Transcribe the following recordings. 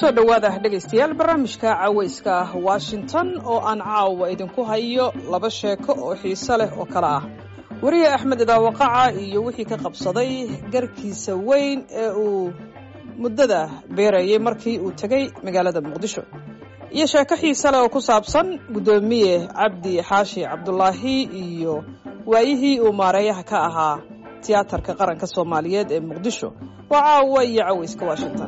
kusoo dhowaada dhegaystayaal barnaamijka cawayska ah washington oo aan caawa idinku hayo laba sheeko oo xiise leh oo kale ah weriye axmed idaawaqaca iyo wixii ka qabsaday garkiisa weyn ee uu muddada beerayay markii uu tegey magaalada muqdisho iyo sheeko xiise leh oo ku saabsan guddoomiye cabdi xaashi cabdulaahi iyo waayihii uu maareeyaha ka ahaa tiyaatarka qaranka soomaaliyeed ee muqdisho waa caawa iyo cawayska washington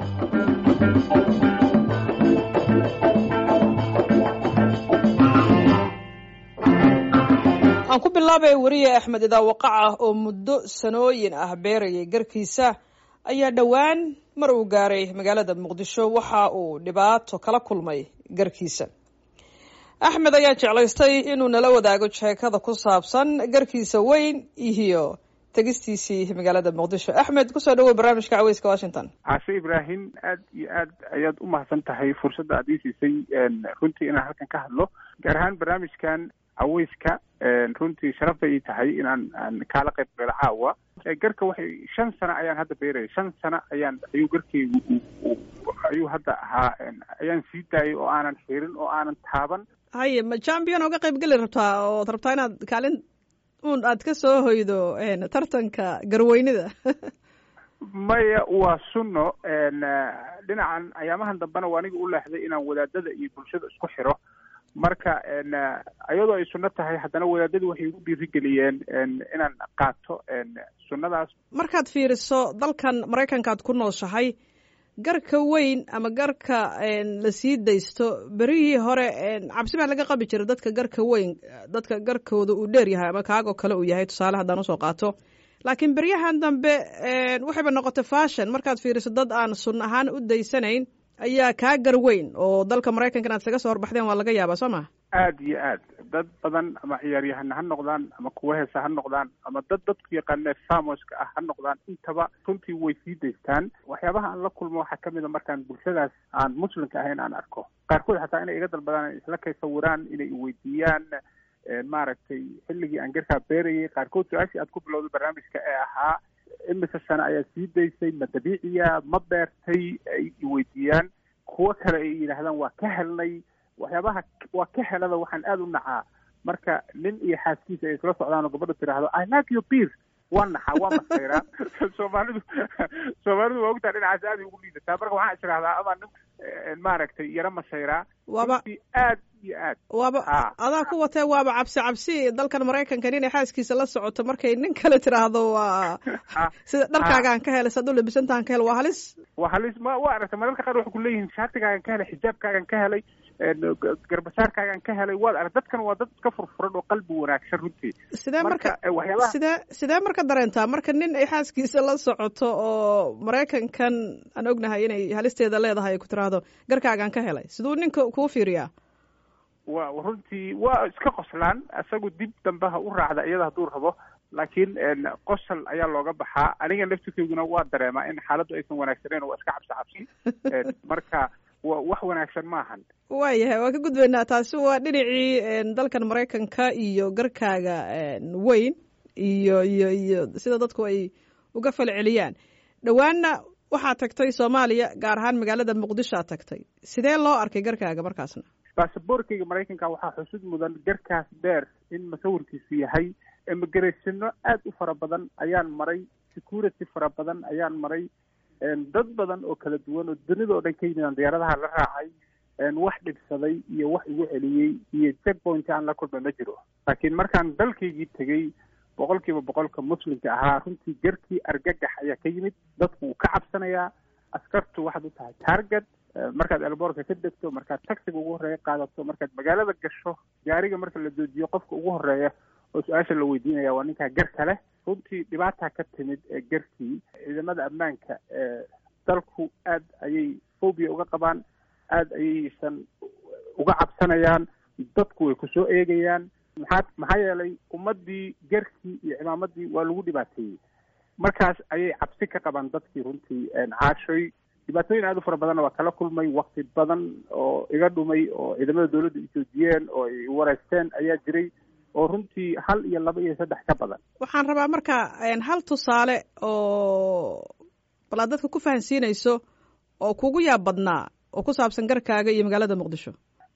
aan ku bilaabay weriye axmed idaawaqaca oo muddo sanooyin ah beerayay garkiisa ayaa dhowaan mar uu gaaray magaalada muqdisho waxa uu dhibaato kala kulmay garkiisa axmed ayaa jeclaystay inuu nala wadaago sheekada ku saabsan garkiisa weyn iyo tegistiisii magaalada muqdisho axmed kusoo dhawow barnaamijka caweyska washington caashe ibraahim aad iyo aad ayaad u mahadsan tahay fursadda aad ii siisay runtii inaan halkan ka hadlo gaar ahaan barnaamijkan caweyska runtii sharaf bay ii tahay inaan aan kaala qayb galo caawa garka waxay shan sano ayaan hadda beeraya shan sano ayaan ayuu garkaygu ayuu hadda ahaa ayaan sii daayay oo aanan xirin oo aanan taaban haye ma champion oga qayb geli rabtaa ood rabtaa inaad kaalin un aad ka soo hoydo tartanka garweynida maya waa sunno dhinacan ayaamahan dambena waa aniga u leexday inaan wadaadada iyo bulshada isku xiro marka iyadoo ay sunno tahay haddana wadaadadu waxay igu dhiirigeliyeen inaan qaato sunnadaas markaad fiiriso dalkan maraykanka aad ku nooshahay garka weyn ama garka la sii daysto berihii hore cabsi baa laga qabi jiray dadka garka weyn dadka garkooda uu dheer yahay ama kaagoo kale uu yahay tusaale haddaan usoo qaato laakiin beryahan dambe waxayba noqotay fashion markaad fiiriso dad aan sun ahaan u daysanayn ayaa kaa gar weyn oo dalka maraykanka inaad isaga soo horbaxdeen waa laga yaabaa soo ma aad iyo aad dad badan ama ciyaaryahana ha noqdaan ama kuwa heesa ha noqdaan ama dad dadku yaqaane famoska ah ha noqdaan intaba runtii way sii daystaan waxyaabaha aan la kulmo waxaa kamid a markaan bulshadaas aan muslimka ahayn aan arko qaarkood xataa inay iga dalbadaan isla kay sawiraan inay iweydiiyaan maaragtay xilligii aan garkaa beerayay qaarkood su-aashii aad ku bilowday barnaamijka ee ahaa imise sano ayaa sii daysay ma dabiiciya ma beertay ay iweydiiyaan kuwo kale ay yidhaahdaan waa ka helnay waxyaabaha waa ka helada waxaan aada u nacaa marka nin iyo xaaskiisa ay isla socdaan oo gabadha tiraahdo i like your beer waa naxaa waa masayraa soomaalidu soomaalidu waa ogtaa dhinacaas aad ay ugu liidataa marka waxaan israhdaa ama nin maaragtay yaro masayraa waaba aad iyo aad waaba adaa ku watee waaba cabsi cabsi dalkan maraykanka inay xaaskiisa la socoto markay nin kale tiraahdo waa sida dharkaagaan ka helay saad u labisantahan ka hel waa halis waa halis ma waa aragtay mararka qaar waxay kuleeyihiin shaatigaagan ka helay xijaabkaagan ka helay garbasaarkaagan ka helay waad arag dadkan waa dad iska furfuran oo qalbi wanaagsan runtii sidee marka sidee sidee marka dareentaa marka nin ay xaaskiisa la socoto oo maraykankan aan ognahay inay halisteeda leedahay ku tiraahdo garkaagan ka helay siduu ninka kuu fiiriyaa wa runtii waa iska qoslaan isagu dib dambe ha u raacda iyada hadduu rabo laakiin qosol ayaa looga baxaa aniga laftirkeyduna waa dareemaa in xaaladdu aysan wanaagsaneyn waa iska cabsi cabsi marka wa wax wanaagsan maahan waayahay waa ka gudbaynaa taasi waa dhinacii dalkan maraykanka iyo garkaaga weyn iyo iyo iyo sida dadku ay uga falceliyaan dhowaanna waxaad tagtay soomaaliya gaar ahaan magaalada muqdisho aad tagtay sidee loo arkay garkaaga markaasna baasaboorkayga maraykanka waxaa xusud mudan garkaas dheer in masawirkiisu yahay immigratiano aad u fara badan ayaan maray security fara badan ayaan maray dad badan oo kala duwan oo dunida oo dhan ka yimidaan diyaaradaha la raacay wax dhibsaday iyo wax igu celiyey iyo checkpoint aan la kulmay ma jiro laakiin markaan dalkaygii tegey boqol kiiba boqolka muslimka ahaa runtii garkii argagax ayaa ka yimid dadku wuu ka cabsanayaa askartu waxaad u tahay target markaad elboorka ka degto markaad taxiga ugu horreeya qaadato markaad magaalada gasho gaariga marka la joojiyo qofka ugu horreeya oo su-aasha la weydiinaya waa ninkaa garka leh runtii dhibaataa ka timid ee garkii ciidamada ammaanka ee dalku aad ayay phobia uga qabaan aada ayaysan uga cabsanayaan dadku way kusoo eegayaan maxaa maxaa yeelay ummaddii garkii iyo cimaamadii waa lagu dhibaateeyey markaas ayay cabsi ka qabaan dadkii runtii caashoy dhibaatooyin aad u fara badanna waa kala kulmay wakti badan oo iga dhumay oo ciidamada dawladda i joojiyeen oo ay wareysteen ayaa jiray oo runtii hal iyo laba iyo saddex ka badan waxaan rabaa marka hal tusaale oo bal aad dadka ku fahansiinayso oo kugu yaab badnaa oo ku saabsan garkaaga iyo magaalada muqdisho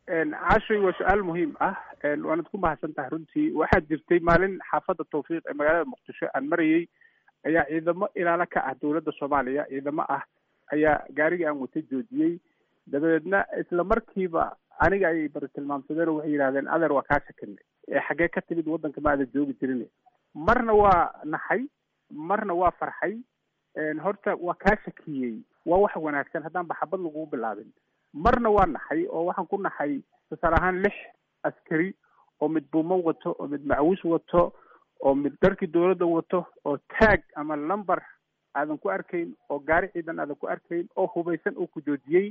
cashay waa su-aal muhiim ah waanad ku mahadsan tahay runtii waxaa jirtay maalin xaafadda tawfiiq ee magaalada muqdisho aan marayey ayaa ciidamo ilaalo ka ah dowladda soomaaliya ciidamo ah ayaa gaarigii aan watay joojiyey dabadeedna isla markiiba aniga ayay bari tilmaamsadeen oo waxay yidhahdeen adeer waa kaa shakinay ee xaggee ka timid waddanka ma aada joogi jirin marna waa naxay marna waa farxay horta waa kaa shakiyey waa wax wanaagsan haddaan baxabad lagugu bilaabin marna waa naxay oo waxaan ku naxay tusaale ahaan lix askari oo mid buumo wato oo mid macawis wato oo mid dharkii dowladda wato oo taag ama lumber aadan ku arkayn oo gaari ciidan aadan ku arkayn oo hubaysan oo ku joojiyey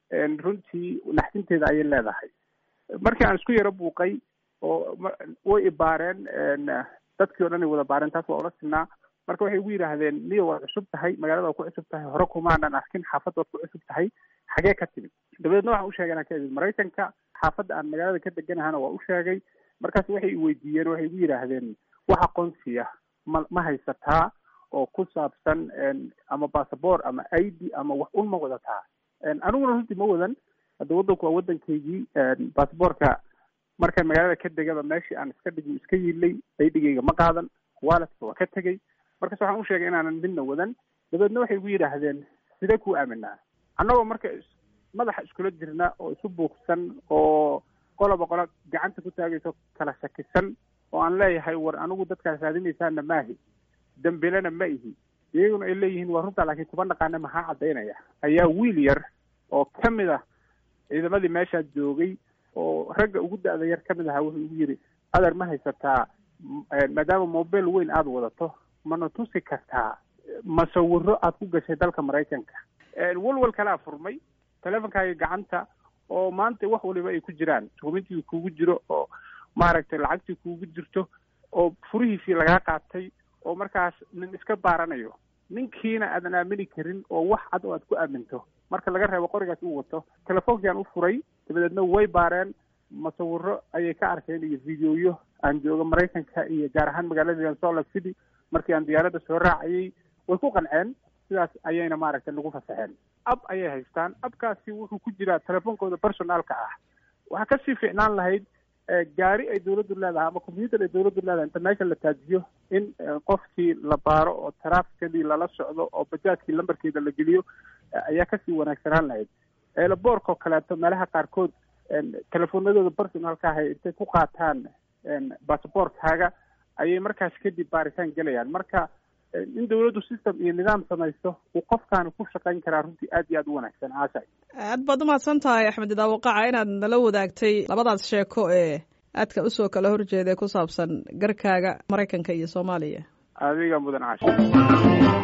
runtii naxdinteeda ayay leedahay markii aan isku yaro buuqay oo way ibaareen dadkii o dhan ay wada baareen taas waa ula sinaa marka waxay igu yidhaahdeen niyo waad cusub tahay magaalada waad ku cusub tahay hore kumaanan arkin xaafadda waad ku cusub tahay xagee ka timid dabadeedna waxaan u sheegay inaan ka imid maraykanka xaafadda aan magaalada ka deganahana waa u sheegay markaas waxay iweydiiyeen waxay igu yidhaahdeen wax aqoonsiya ma ma haysataa oo ku saabsan ama bassabort ama i d ama wax un ma wadataa aniguna runtii ma wadan hadda waddanku waa waddankaygii basabortka markaan magaalada ka degaba meeshii aan iska dhigi iska yiilay aydhigayga ma qaadan waaladka waa ka tegey markaas waxaan u sheegay inaanan midna wadan dabeedna waxay igu yidhaahdeen sidee kuu aaminaa annagoo marka madaxa iskula jirna oo isu buuqsan oo qoloba qolo gacanta ku taagayso kala shakisan oo aan leeyahay war anigu dadkaas raadinaysaana maahi dambilena ma ihi iyaguna ay leeyihiin waa runtaa laakiin kuma naqaana maxaa caddaynaya ayaa wiil yar oo ka mid ah ciidamadii meeshaa joogay oo ragga ugu da-da yar ka mid ahaa wuxuu igu yidhi adeer ma haysataa maadaama mobile weyn aada wadato mana tusi kartaa masawiro aad ku gashay dalka maraykanka walwal kalea furmay teleefonkaaga gacanta oo maanta wax waliba ay ku jiraan dukumentigii kuugu jiro oo maaragtay lacagtii kuugu jirto oo furihiisii lagaa qaatay oo markaas nin iska baaranayo ninkiina aadan aamini karin oo wax cad oo aad ku aaminto marka laga reebo qorigaas uu wato telefoonkiiaan u furay dabadeedna way baareen masawiro ayay ka arkeen iyo videoyo aan jooga maraykanka iyo gaar ahaan magaalada salt lake city markii aan diyaaradda soo raacayay way ku qanceen sidaas ayayna maaragtay nagu fasaxeen ab ayay haystaan abkaasi wuxuu ku jiraa telefoonkooda personaalka ah waxaa kasii fiicnaan lahayd gaari ay dawladdu leedahay ama combyuter ay dawladdu leedahay inta meesha la taajiyo in qofkii la baaro oo trafficadii lala socdo oo bajaajkii lambarkeeda la geliyo ayaa kasii wanaagsanaan lahayd eelaboorkao kaleeto meelaha qaarkood telefoonadooda personalka ahay intay ku qaataan basabortkaaga ayay markaas kadib baaritaan gelayaan marka in dawladdu system iyo nidaam samaysto uu qofkaani ku shaqayn karaa runtii aad iyo aad u wanaagsan caashay aad baad umahadsan tahay axmed idaawaqaca inaad nala wadaagtay labadaas sheeko ee aadka usoo kala horjeeda ku saabsan garkaaga maraykanka iyo soomaaliya adiga mudan caasha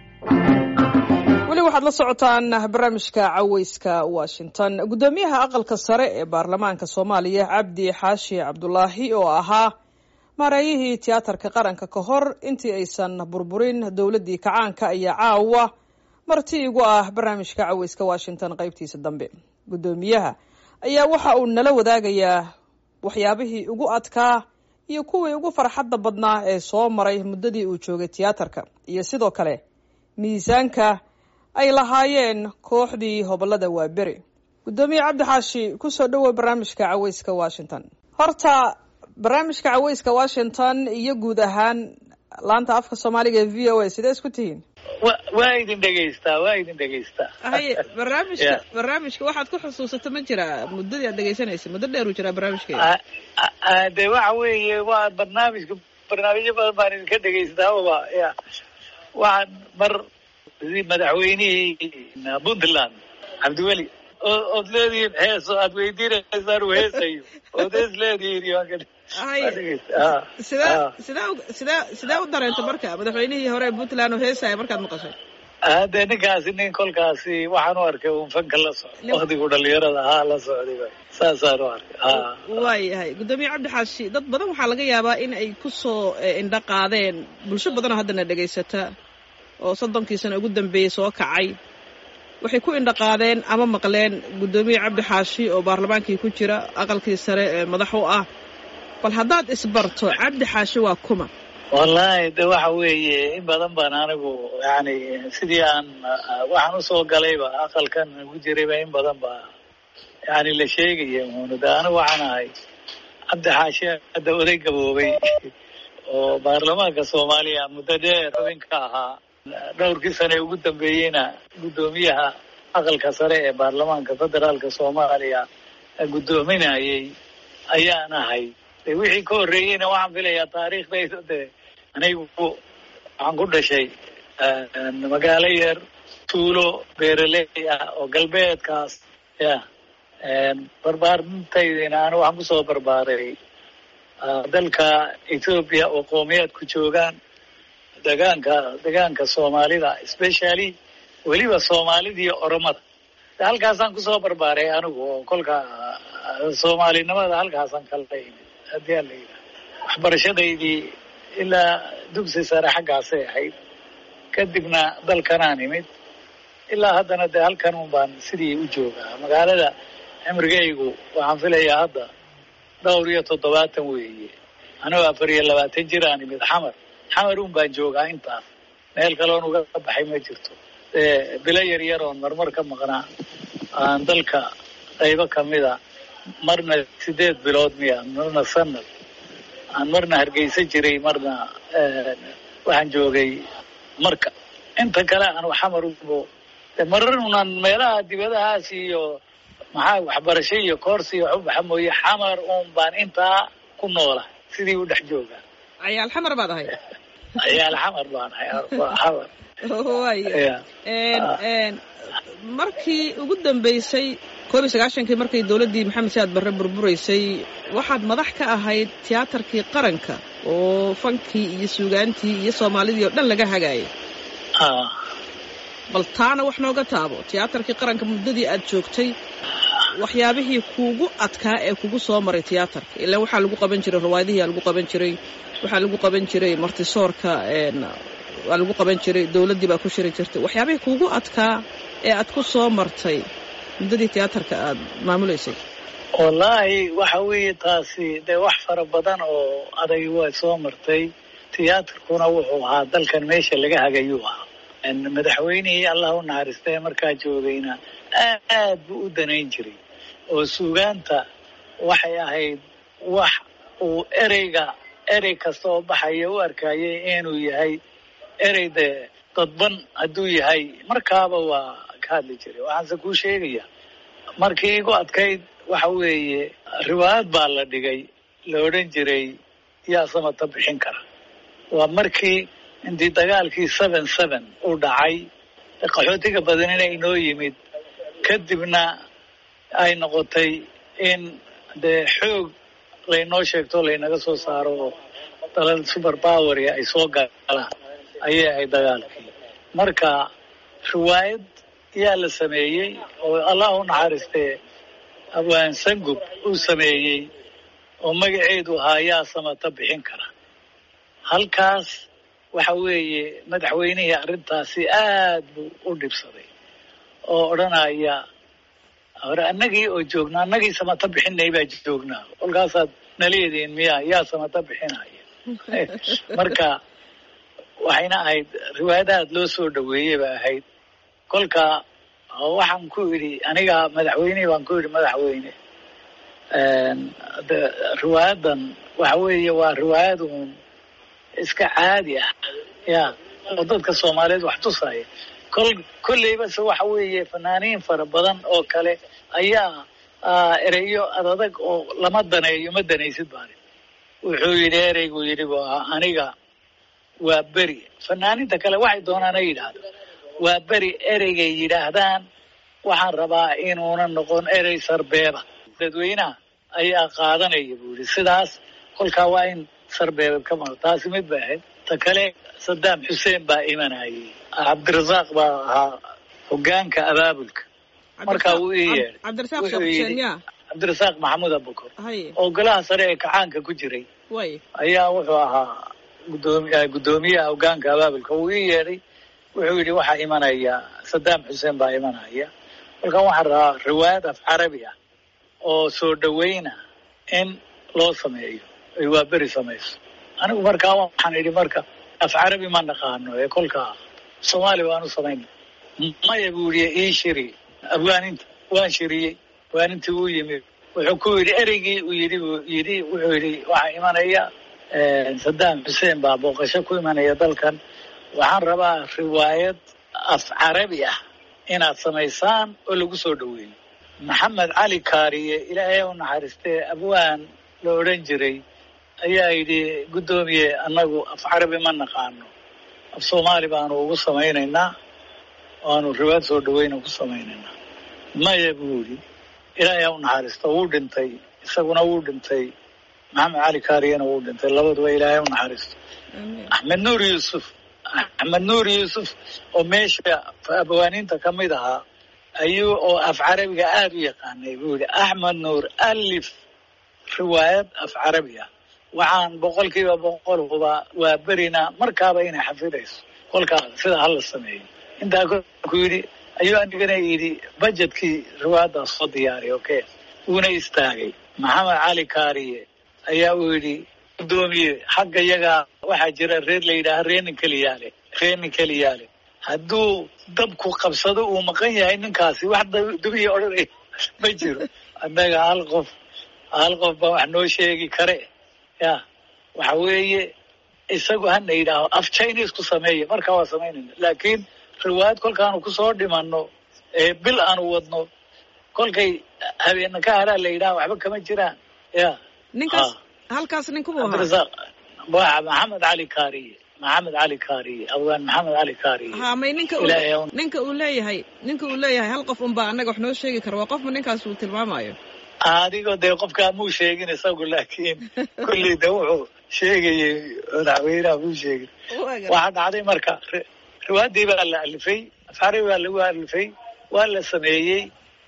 weli waxaad la socotaan barnaamijka caweyska washington guddoomiyaha aqalka sare ee baarlamaanka soomaaliya cabdi xaashi cabdulaahi oo ahaa maareeyihii tiyaatarka qaranka ka hor intii aysan burburin dowladdii kacaanka ayaa caawa marti igu ah barnaamijka caweyska washington qaybtiisa dambe guddoomiyaha ayaa waxa uu nala wadaagayaa waxyaabihii ugu adkaa iyo kuwii ugu farxadda badnaa ee soo maray muddadii uu joogay tiyaatarka iyo sidoo kale miisaanka ay lahaayeen kooxdii hobolada waaberi guddoomiye cabdi xaashi kusoo dhowow barnaamijka caweyska washington horta barnaamijka caweyska washington iyo guud ahaan laanta afka soomaaliga ee v o a sidee isku tihiin wa waa idin dhegaystaa waa idin dhegaystaa haye barnaamijka barnaamijka waxaad ku xusuusata ma jiraa muddadii aad dhegaysanaysa muddo dheer uu jiraa barnaamijkeeda de waxa weeye waa barnaamijka barnaamijyo badan baan idinka dhegaystaaba ya waxaan mar madaxweynihii puntland cabdiweli ood leedihiin heeso aad weydiinaysaan uu heesayo ood hees leedihiin sidee sidee sidee sidee u dareenta marka madaxweynihii hore ee puntland oo heesaya markaad maqashay hade ninkaasi nin kolkaasi waxaan u arkay un fanka la socda waktigu dhalinyarada ahaa la socday saasaan u arkay waayahay guddoomiye cabdi xaashi dad badan waxaa laga yaabaa in ay kusoo indho qaadeen bulsho badanoo haddana dhegaysata oo soddonkii sano ugu dambeeyey soo kacay waxay ku indhaqaadeen ama maqleen guddoomiye cabdi xaashi oo baarlamaankii ku jira aqalkii sare ee madax u ah bal haddaad isbarto cabdi xaashi waa kuma wallahi de waxa weeye in badan baan anigu yani sidii aan waxaan usoo galayba aqalkan ugu jirayba in badan ba yani la sheegaya muunu de anigu waxaan ahay cabdi xaashe hadda oday gaboobay oo baarlamaanka soomaaliya muddo dheer xubin ka ahaa dhowrkii sane ugu dambeeyeyna guddoomiyaha aqalka sare ee baarlamaanka federaalka soomaaliya guddoominayay ayaan ahay de wixii ka horreeyeyna waxaan filayaa taariikhdayda de anigu waxaan ku dhashay magaalo yar tuulo beeraley ah oo galbeedkaas ya barbaarintaydina ani waxaan kusoo barbaaray dalka ethoopia oo qowmiyaadku joogaan degaanka degaanka soomaalida specially weliba soomaalida iyo oromada halkaasaan kusoo barbaaray anigu oo kolka soomaalinimada halkaasaan kala imid haddii ala yidhaha waxbarashadaydii ilaa dugsi sare xaggaasay ahayd kadibna dalkanaan imid ilaa haddana dee halkan un baan sidii u joogaa magaalada cimrigaygu waxaan filayaa hadda dhowr iyo toddobaatan weeye anigoo afar iyo labaatan jir aan imid xamar xamar un baan joogaa intaas meel kaloon uga baxay ma jirto bilo yar yar oon marmar ka maqnaa aan dalka qaybo kamida marna sideed bilood miya marna sanad aan marna hargeysa jiray marna waxaan joogay marka inta kale aan xamar ubo marar unaan meelaha dibadahaas iyo maxaa waxbarasho iyo koorsi iyo waxu baxa mooye xamar un baan intaa ku noola sidii u dhex joogaa cayaal xamar baad ahay cayaal xamar baan ahay xamar waaya markii ugu dambeysay koob iyo sagaashankii markay dowladdii maxamed siaad barre burburaysay waxaad madax ka ahayd tiyaatarkii qaranka oo fankii iyo suugaantii iyo soomaalidii oo dhan laga hagaayay bal taana wax nooga taabo tiyaatarkii qaranka muddadii aad joogtay waxyaabihii kuugu adkaa ee kugu soo maray tiyaatarka ilaa waxaa lagu qaban jiray rawaadihiaa lagu qaban jiray waxaa lagu qaban jiray martisoorka waa lagu qaban jiray dowladdii baa ku shiri jirtay waxyaabihii kuugu adkaa ee aad ku soo martay muddadii tiyaatarka aad maamulaysay wallaahi waxa weeye taasi dee wax fara badan oo adag waa soo martay tiyaatarkuna wuxuu ahaa dalkan meesha laga hagayuu ahaa madaxweynihii allah u naxariistay markaa joogayna aad buu u danayn jiray oo suugaanta waxay ahayd wax uu ereyga erey kasta oo baxaya u arkayay inuu yahay erey dee dadban hadduu yahay markaaba waa ka hadli jiray waxaanse kuu sheegaya markii igu adkayd waxa weeye riwaayad baa la dhigay la odhan jiray yaa samata bixin kara waa markii intii dagaalkii seven seven uu dhacay qaxootiga badanina inoo yimid kadibna ay noqotay in dee xoog laynoo sheegto laynaga soo saaro oo dalal super poweria ay soo galaan ayay ahayd dagaalkii marka riwaayad yaa la sameeyey oo allah u naxariistee abwaan sangub uu sameeyey oo magaceedu ahaa yaa samata bixin kara halkaas waxa weeye madaxweynihii arrintaasi aad buu u dhibsaday oo odhanaya hore annagii oo joognaa annagii samata bixinay baa joognaa kolkaasaad naleediin miya yaa samata bixinaya marka waxayna ahayd riwaayadahaad loo soo dhaweeyey ba ahayd kolka waxaan ku idhi aniga madaxweynihii baan ku idhi madaxweyne de riwaayadan waxa weeye waa riwaayad uun iska caadi ah ya oo dadka soomaaliyeed wax tusaya kol kolleyba se waxa weeye fanaaniin fara badan oo kale ayaa ereyo adadag oo lama daneeyo ma danaysid baani wuxuu yidhi ereygu yidhi bu aniga waa beri fanaaniinta kale waxay doonaan ay yidhaahdo waa beri ereygay yidhaahdaan waxaan rabaa inuuna noqon erey sarbeeba dadweynaha ayaa qaadanaya buu yidhi sidaas kolkaa waa in sarbeeba ka maro taasi mid bay ahayd ta kale sadaam xuseen baa imanayay cabdirasaaq baa ahaa hogaanka abaabulka markaa wuu ii yeedhay cabdirasaaq maxamuud abukor oo golaha sare ee kacaanka ku jiray ayaa wuxuu ahaa gudoomi guddoomiyaha hogaanka abaabulka wuu ii yeedhay wuxuu yidhi waxaa imanaya sadaam xuseen baa imanaya markaa waxaan rabaa riwaayad af carabi ah oo soo dhaweyna in loo sameeyo ay waa beri samayso anigu markaa waxaan idhi marka af carabi ma naqaano ee kolkaa soomaali baanu samayn maya buu yihi ii shiri afgaaninta waan shiriyey afgaanintii uu yimid wuxuu ku yidhi ereygii uu yidhi buu yidhi wuxuu yidhi waxaa imanaya saddam xuseen baa booqasho ku imanaya dalkan waxaan rabaa riwaayad af carabi ah inaad samaysaan oo lagu soo dhoweeyo maxamed cali kaariye ilaahay u naxariistee abwaan la odhan jiray ayaa yidhi guddoomiye annagu af carabi ma naqaano af soomaali baanu ugu samaynaynaa waanu riwaayad soo dhaweyna ku samaynaynaa maya buu yidhi ilaahay ha u naxariisto wuu dhintay isaguna wuu dhintay maxamed cali kaariyena wuu dhintay labaduba ilaahay ha u naxariisto axmed nuur yuusuf axmed nuur yuusuf oo meesha abwaaniinta ka mid ahaa ayuu oo af carabiga aada u yaqaanay buu yidhi axmed nuur alif riwaayad af carabi ah waxaan boqol kiiba boqol huba waa berina markaaba inay xafidayso kolkaa sidaa hala sameeyo intaa ku yidhi ayuu anigana yidhi bajetkii riwaayaddaas soo diyaariy okay wuuna istaagay maxamed cali kaariye ayaa uu yidhi guddoomiye xagga yagaa waxaa jira reer la yidhaaha reenin keliyaale reenin keliyaale hadduu dabku qabsado uu maqan yahay ninkaasi wax dubiya odhanay ma jiro annaga hal qof hal qof baa wax noo sheegi kare ya waxa weeye isagu hana yidhaaho af chinese ku sameeya markaa waa samaynayna laakiin riwaayad kolkaanu kusoo dhimanno ee bil aanu wadno kolkay habeena ka haraa la yidhaha waxba kama jiraan ya ninkaas halkaas ninkubuu ahaa cabdirasaaq waa maxamed cali kaariye maxamed cali kaariye abgaan maxamed cali kaariye ha may ninka uu ilaahay ha u- ninka uu leeyahay ninka uu leeyahay hal qof unbaa annaga wax noo sheegi kara waa qofma ninkaas uu tilmaamayo adigoo dee qofkaa muu sheegin isagu laakiin kulley de wuxuu sheegayay madaxweynaha muu sheegin waxaa dhacday marka ri- riwaayadii baa la alifay afcarabi baa lagu alifay waa la sameeyey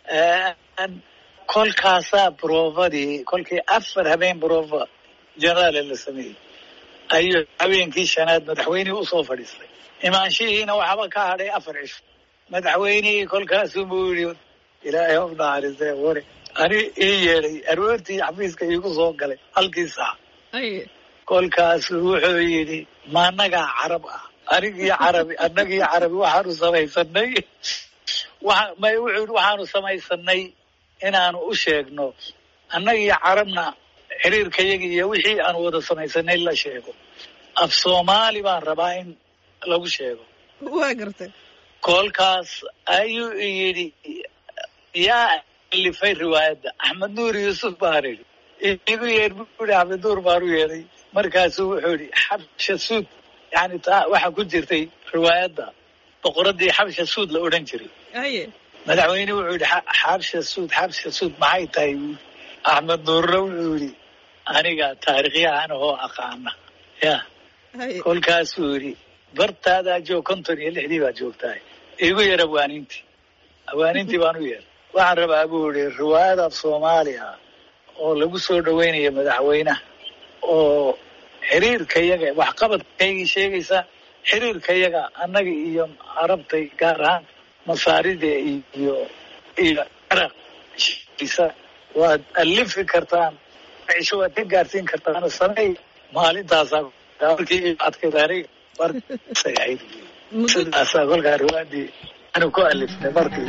kolkaasaa broofadii kolkii afar habeen broofa generaale la sameeyey ayuu habeenkii shanaad madaxweynihii usoo fadhiistay imaanshihiina waxba ka hadhay afar cisho madaxweynihii kolkaasuu buu yidhi ilaahay u naxariistee wari ani ii yeedhay aroortii xafiiska iigu soo galay halkii saac ay kolkaasu wuxuu yidhi ma annagaa carab ah anigii carabi annagii carabi waxaanu samaysanay waa may wuxuu yidhi waxaanu samaysanay inaanu u sheegno annagii carabna xiriirkayagi iyo wixii aanu wada samaysanay la sheego af soomaali baan rabaa in lagu sheego waa gartay kolkaas ayuu yidhi yaa alifay riwaayadda axmed nuur yuusuf baan idhi igu yeedh buu yihi axmed nuur baan u yeedhay markaasuu wuxuu yidhi xabsha suud yani taa waxaa ku jirtay riwaayadda boqoraddii xabsha suud la odhan jiray aye madaxweyne wuxuu yidhi "Xa- xabsha suud xabsha suud maxay tahay buu yidhi. axmed nuurna wuxuu yidhi aniga taariikhyahan oo aqaana ya aye kolkaasuu yidhi bartaadaa joog konton iyo lixdii baad joogtahay igu yeer abwaanintii abwaanintii baan u yeer waxaan rabaa buu yidhi riwaayad af soomaali ah oo lagu soo dhaweynayo madaxweynaha oo xiriirkayaga waxqabadkaygii sheegaysa xiriirkayaga annaga iyo carabtay gaar ahaan masaarida iyo iyo caraq sheegaysa waad alifi kartaan cisho waad ka gaarsiin kartaan sameey maalintaasaa markii adkayd aniga markay ahayd muddo sidaasaa kolkaa riwaadii anu ku alifnay markii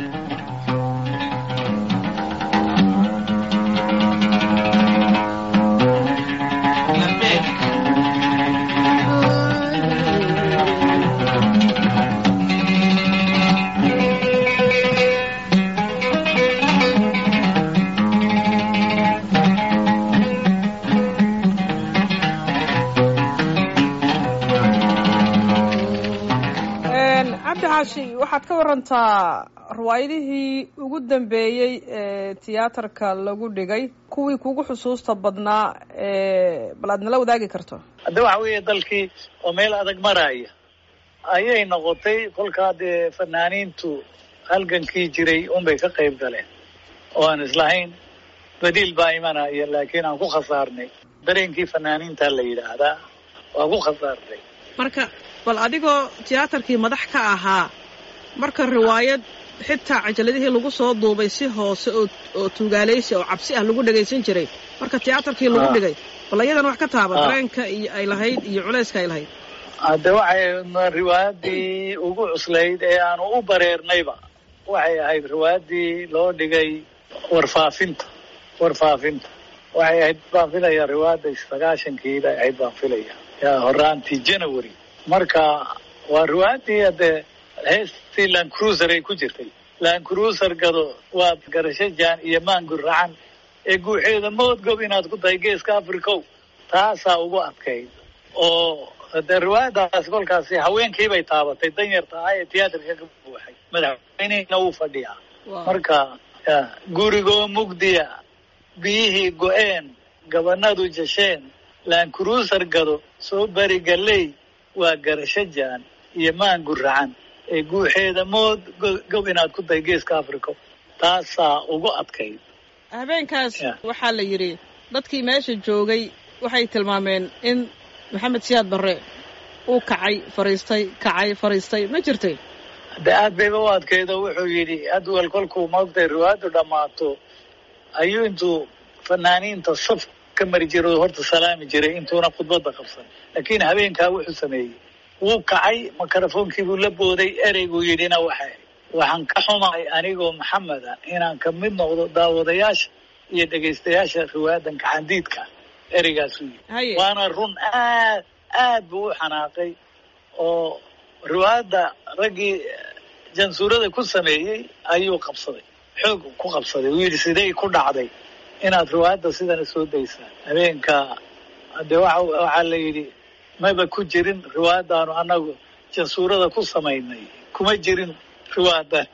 cabdi xaashi waxaad ka warantaa riwaayadihii ugu dambeeyey ee tiyaatarka lagu dhigay kuwii kugu xusuusta badnaa ee bal aad nala wadaagi karto hadda waxa weeye dalkii oo meel adag maraya ayay noqotay kolkaa dee fanaaniintu halgankii jiray unbay ka qayb galeen oo aan islahayn badiil baa imanaya laakiin aan ku khasaarnay dareenkii fanaaniinta la yidhaahdaa waa ku khasaarnay marka bal adigoo tiyaatarkii madax ka ahaa marka riwaayad xitaa cajaladihii lagu soo duubay si hoose oo oo tuugaalaysi oo cabsi ah lagu dhagaysan jiray marka tiyaatarkii lagu Ah. dhigay bal ayadan wax ka taaba Ah. dareenka iyo ay lahayd iyo culayska ay lahayd hadde waxay riwaayadii ugu cuslayd ee aanu u bareernayba waxay ahayd riwaayadii loo dhigay warfaafinta warfaafinta waxay ahayd baan filaya riwaayadda sagaashankiida ahayd baan filaya yaa horaantii january marka waa riwaayadii hadde heestii land cruiser ay ku jirtay land cruiser gado waa garasho jaan iyo maangur racan ee guuxeeda moodgob inaad ku tahay geeska africow taasaa ugu adkayd oo de riwaayadaas kolkaasi haweenkiibay taabatay danyarta ah ee tiyaatarka ka buuxay madaxweynehina wuu fadhiyaa Waa. marka ya, gurigoo mugdiya biyihii go-een gabanadu jasheen laankuruusar gado soo bari galley waa garasho jaan iyo maangur racan ee guuxeeda mood go- gob inaad ku tahay geeska africa taasaa ugu adkayd habeenkaas Yeah. waxaa la yidhi dadkii meesha joogay waxay tilmaameen in maxamed siyaad barre uu kacay fariistay kacay fariistay ma jirtay de aad bayba u adkaydo wuxuu yidhi adwal kolkuu maogtay riwaayaddu dhammaato ayuu intuu fanaaniinta saf ka mari jiro horta salaami jiray intuuna khudbadda qabsan laakiin habeenkaa wuxuu sameeyey wuu kacay makarafonkii buu la booday ereyguu yidhina waxay waxaan ka xumahay anigoo maxameda inaan ka mid noqdo daawadayaasha iyo dhegaystayaasha riwaayadan gacandiidka ereygaasuu yidhi haye waana run aad aad buu u xanaaqay oo riwaayadda raggii jansuurada ku sameeyey ayuu qabsaday xoog ku qabsaday uu yidhi sidey ku dhacday inaad riwaayadda sidana soo daysaan habeenka de waxa waxaa la yidhi maba ku jirin riwaayaddaanu annagu jansuurada ku samaynay kuma jirin riwaayadan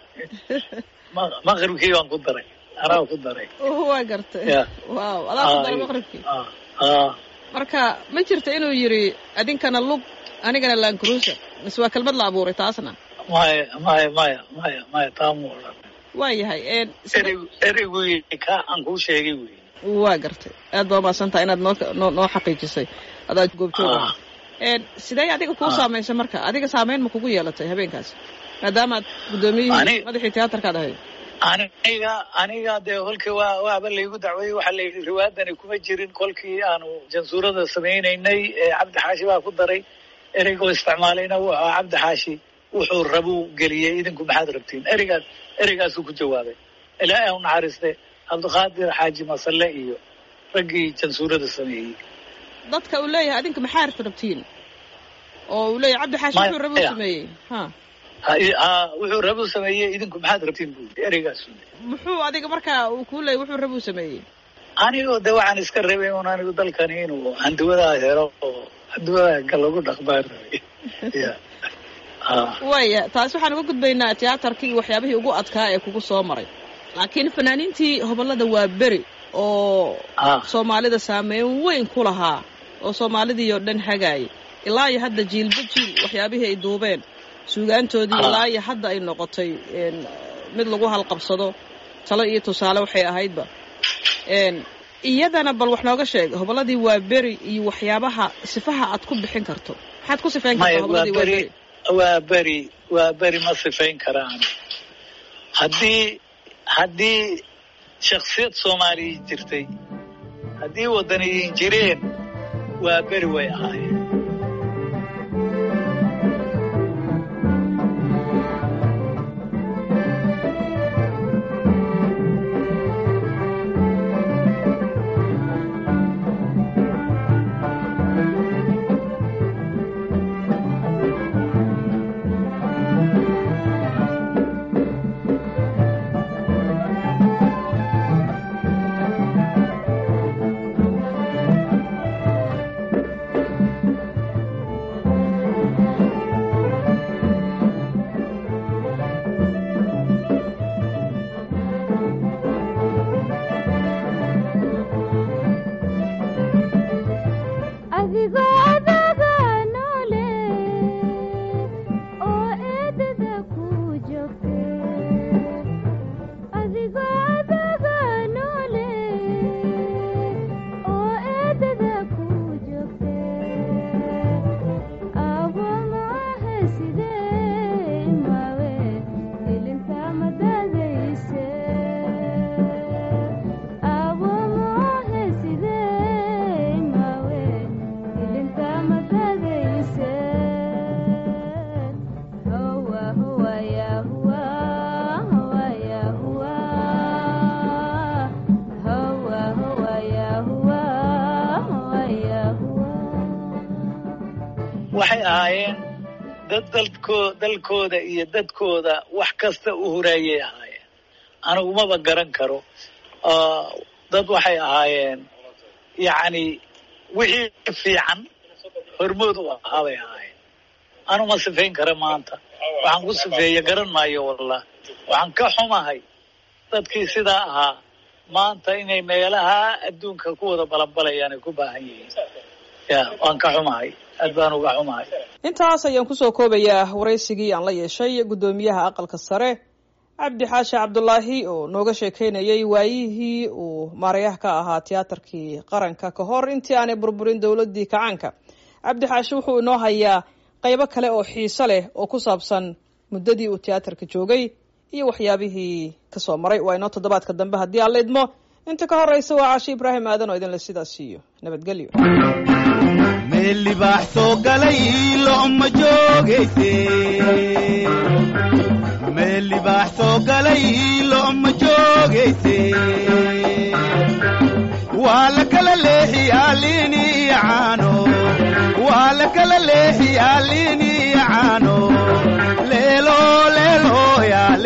Ma- maqribkii baan ku daray anaa ku daray waa gartay Yeah. waaw adaa ku daray Ay, maqribkii ah, ah. marka ma jirta inuu yidhi adinkana lug anigana land cruiser mise waa kelmad la abuuray taasna maya maya maya maya maya taamu odhan waa yahay een sida- erey ereygu yidhi ka aan kuu sheegay wey waa gartay aad baa umahadsantaha inaad noo noo noo xaqiijisay adaa goobjooga Ah. een sidee adiga kuu Ah. saamaysay marka adiga saamayn ma kugu yeelatay habeenkaas maadaamaad guddoomiyihii Ani- madaxii tiyaatarkaad ahayd aniga aniga dee kolkii waa waaba laygu dacweeyey waxaa la yidhi riwaayadani kuma jirin kolkii aanu jansuurada samaynaynay ee cabdi xaashi baa ku daray ereygoo isticmaalayna wuxuu ahaa cabdi xaashi wuxuu rabuu geliyey idinku maxaad rabtiin ereygaas ereygaasuu ku jawaabay ilaahay u naxariiste cabdiqaadir xaaji masalle iyo raggii jansuurada sameeyey dadka uu leeyahay adinka maxaa rabtiin oo uu leeyahay cabdi xaashi Maya. wuxuu rabuu sameeyey ha Ha- ha- wuxuu rabuu sameeyey idinku maxaad rabtiin buu yidhi ereygaasu muxuu adiga markaa uu kuu leeyay wuxuu rabuu sameeyey anigoo de waxaan iska rabay un anigu dalkani inuu handuwadaa helo oo handuwadaa ka lagu dhaqmaan rabay ya Ah, waaya taasi waxaan uga gudbaynaa tiyaatarkii iyo waxyaabihii ugu adkaa ee kugu soo maray laakiin fanaaniintii hobollada waa beri oo ah, soomaalida saameyn weyn ku lahaa oo soomaalidii oo dhan hagaayay ilaa iyo hadda jiilba jiil waxyaabihii ay duubeen suugaantoodii Ah. ilaa iyo hadda ay noqotay een, mid lagu halqabsado talo iyo tusaale waxay ahaydba een, iyadana bal wax nooga sheeg hobolladii waa beri iyo waxyaabaha sifaha aad ku bixin karto maxaad ku sifayn maya kartaa waa hobolladii waa beri beri waa beri waa beri ma sifayn karaan haddii haddii shaksiyad soomaaliya jirtay haddii wadaniyiin jireen waa beri way ahaayeen waxay ahaayeen dad dalkoo dalkooda iyo dadkooda wax kasta u huraayay ahaayeen anigu maba garan karo dad waxay ahaayeen yacni wixii fiican hormood u ahaa bay ahaayeen anu ma sifayn kara maanta waxaan ku sifeeya garan maayo wallah waxaan ka xumahay dadkii sidaa ahaa maanta inay meelaha adduunka ku wada balanbalayaan ay ku baahan yihiin ya waan ka xumahay aad baan uga xumahay intaas ayaan kusoo koobayaa waraysigii aan la yeeshay guddoomiyaha aqalka sare cabdi xaashi cabdulaahi oo nooga sheekeynayay waayihii uu maarayaha ka ahaa tiyaatarkii qaranka ka hor intii aanay burburin dowladii kacaanka cabdi xaashi wuxuu inoo hayaa qaybo kale oo xiiso leh oo ku saabsan muddadii uu tiyaatarka joogay iyo waxyaabihii kasoo maray waa inoo toddobaadka dambe haddii aan la idmo inta ka horeysa waa caashi ibraahim aadan oo idinle sidaas siiyo nabadgelyo meel libaax soo galay lo'ma joogayse meel libaax soo galay lo'ma joogayse waa la kala leexiyaa liini iyo caano waa la kala leexiyaa liini iyo caano leelo leelo yaa